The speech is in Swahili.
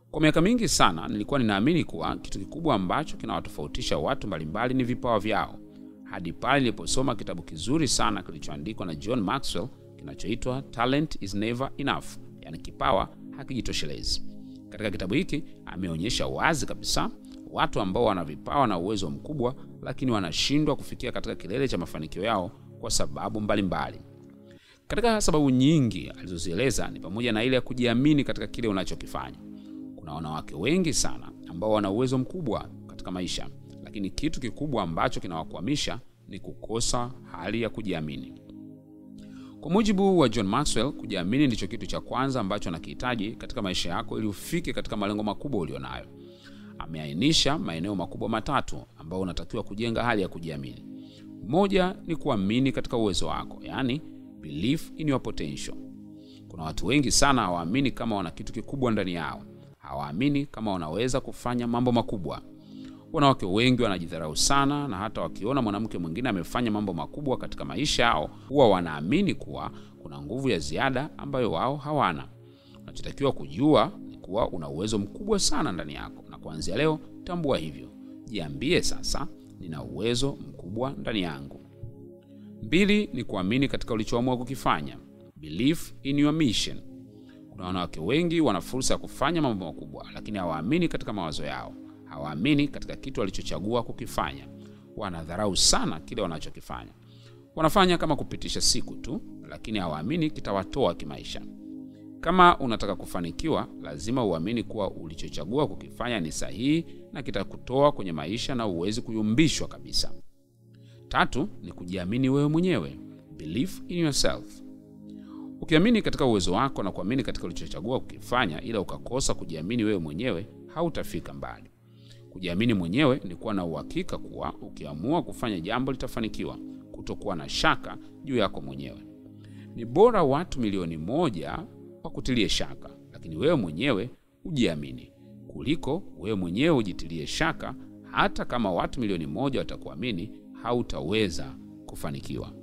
Kwa miaka mingi sana nilikuwa ninaamini kuwa kitu kikubwa ambacho kinawatofautisha watu mbalimbali ni vipawa vyao, hadi pale niliposoma kitabu kizuri sana kilichoandikwa na John Maxwell kinachoitwa Talent is Never Enough, yaani kipawa hakijitoshelezi. Katika kitabu hiki ameonyesha wazi kabisa watu ambao wana vipawa na uwezo mkubwa, lakini wanashindwa kufikia katika kilele cha mafanikio yao kwa sababu mbalimbali mbali. Katika sababu nyingi alizozieleza ni pamoja na ile ya kujiamini katika kile unachokifanya. Kuna wanawake wengi sana ambao wana uwezo mkubwa katika maisha, lakini kitu kikubwa ambacho kinawakwamisha ni kukosa hali ya kujiamini. Kwa mujibu wa John Maxwell, kujiamini ndicho kitu cha kwanza ambacho anakihitaji katika maisha yako ili ufike katika malengo makubwa ulionayo. Ameainisha maeneo makubwa matatu ambayo unatakiwa kujenga hali ya kujiamini. Moja ni kuamini katika uwezo wako, yaani belief in your potential. Kuna watu wengi sana hawaamini kama wana kitu kikubwa ndani yao, hawaamini kama wanaweza kufanya mambo makubwa. Wanawake wengi wanajidharau sana, na hata wakiona mwanamke mwingine amefanya mambo makubwa katika maisha yao, huwa wanaamini kuwa kuna nguvu ya ziada ambayo wao hawana. Unachotakiwa kujua ni kuwa una uwezo mkubwa sana ndani yako, na kuanzia leo tambua hivyo. Jiambie sasa, nina uwezo mkubwa ndani yangu. Mbili ni kuamini katika ulichoamua kukifanya, belief in your mission. Kuna wanawake wengi wana fursa ya kufanya mambo makubwa, lakini hawaamini katika mawazo yao, hawaamini katika kitu walichochagua kukifanya. Wanadharau sana kile wanachokifanya, wanafanya kama kupitisha siku tu, lakini hawaamini kitawatoa kimaisha. Kama unataka kufanikiwa, lazima uamini kuwa ulichochagua kukifanya ni sahihi na kitakutoa kwenye maisha na uwezi kuyumbishwa kabisa. Tatu ni kujiamini wewe mwenyewe, belief in yourself. Ukiamini katika uwezo wako na kuamini katika ulichochagua kukifanya, ila ukakosa kujiamini wewe mwenyewe, hautafika mbali. Kujiamini mwenyewe ni kuwa na uhakika kuwa ukiamua kufanya jambo litafanikiwa, kutokuwa na shaka juu yako mwenyewe. Ni bora watu milioni moja wakutilie shaka, lakini wewe mwenyewe ujiamini, kuliko wewe mwenyewe ujitilie shaka. Hata kama watu milioni moja watakuamini, hautaweza kufanikiwa.